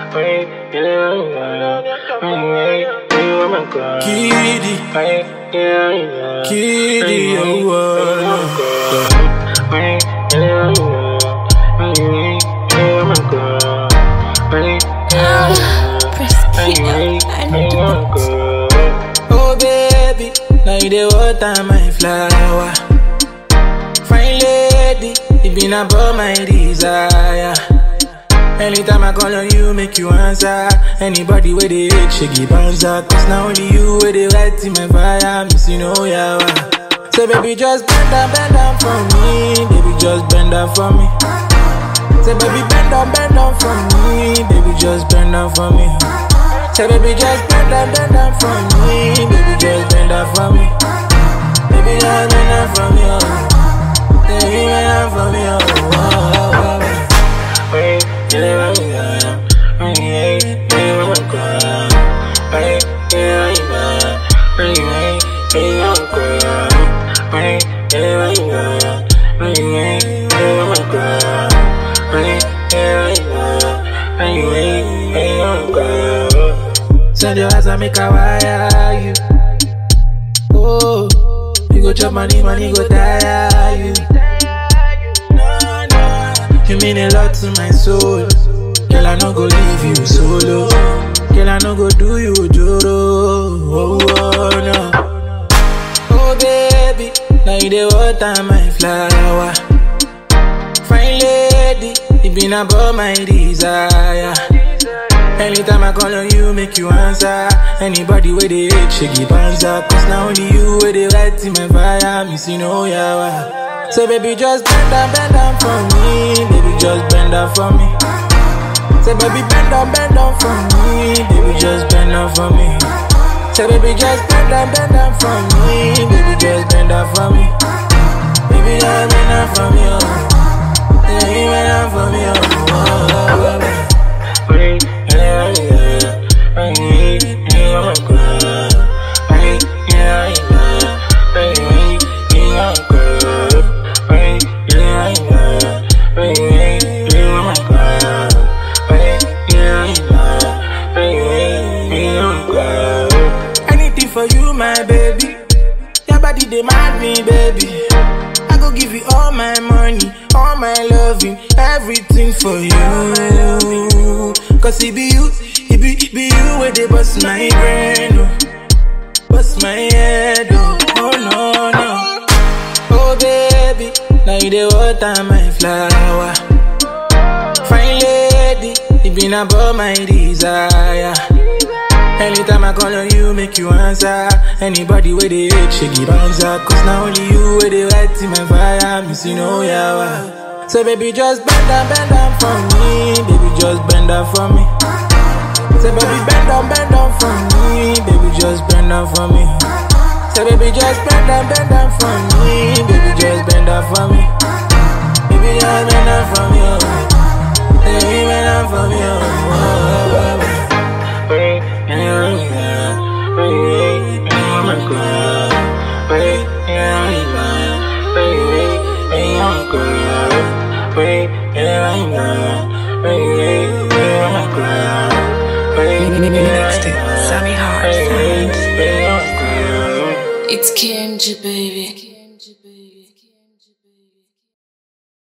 Kitty, Kitty, oh, oh baby, now you the water my flower. Fine lady, it been about my desire. Anytime I call on you, make you answer. Anybody with the hate, she give answer. Cause now only you with the right in my fire. Miss you know yeah. So baby, just bend down, bend down for me. Baby, just bend down for me. Say baby, bend down, bend down for me. Baby, just bend down for me. Say baby, just bend down, bend down for me. Baby, just bend down for me. Baby, just bend down for me. Oh. Baby, bend down for me. Oh. Oh, oh, oh. Send your ass and make a wire you. Oh, you go chop money, money go tire you. No, no, you mean a lot to my soul. Girl, I no go leave you solo. Girl, I no go do you joro. Oh, oh no. Oh baby, now you the water my flower. Fine lady, it been about my desire. Anytime I call on you, make you answer. Anybody with the hate, she give answer. Cause now only you with the right in my fire. Miss you know yeah. So baby, just bend down, bend down for me. Baby, just bend down for me. Say baby, bend down, bend down for me. Baby, just bend down for me. Say baby, just bend down, bend down for me. Baby, just bend down for me. Baby, just bend down for me. Oh. Baby, bend down for me. Oh. Oh, oh, oh. Anything for you, my baby. Your body demand me, baby. I go give you all my money, all my loving, everything for you. Cause it be you, it be, it be you where they bust my brain, oh. bust my head, oh, oh no, no. Oh baby, now you the water my flower. Fine lady, it been about my desire. Anytime I call on you, make you answer. Anybody with the hate, she give answer. Cause now only you with the right in my fire. Miss you know yeah. So baby, just bend down, bend down for me. Baby, just bend down for me. Say baby, bend down, bend down for me. Baby, just bend down for me. Say baby, just bend down, bend down for me. Baby, just bend down for me. Baby, just bend down for me. Oh. Baby, bend down for me. Oh. Oh, oh, oh. Mixed it. Sammy Hart Sounds. It's Kenji, baby.